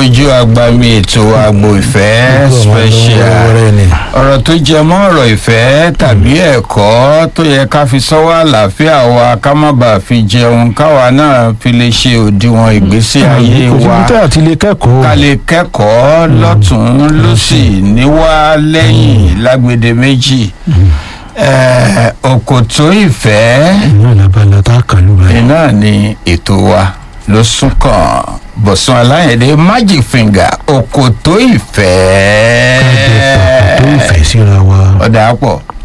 ojú agbami ètò àgbo ìfẹ́ special ọ̀rọ̀ tó jẹ mọ́ ọ̀rọ̀ ìfẹ́ tàbí ẹ̀kọ́ tó yẹ ká fi sọ́wọ́ àlàáfíà wa ká má bàa fi jẹun káwa náà fi lè ṣe òdiwọ̀n ìgbésí ayé wa òsibítà àti ilé kẹ́kọ̀ọ́ ká lè kẹ́kọ̀ọ́ lọ́tún lọ́sì níwá lẹ́yìn lágbede méjì Eh, òkòtó ìfẹ́ ìyá làbàlà tá a kà ló báyìí. iná ni ètò wa ló sún kàn bọ̀sùn aláyẹ̀dẹ̀ magic finger òkòtó ìfẹ́ ká jẹ pàpà tó ìfẹ́ síra wa. ọ̀dà pọ̀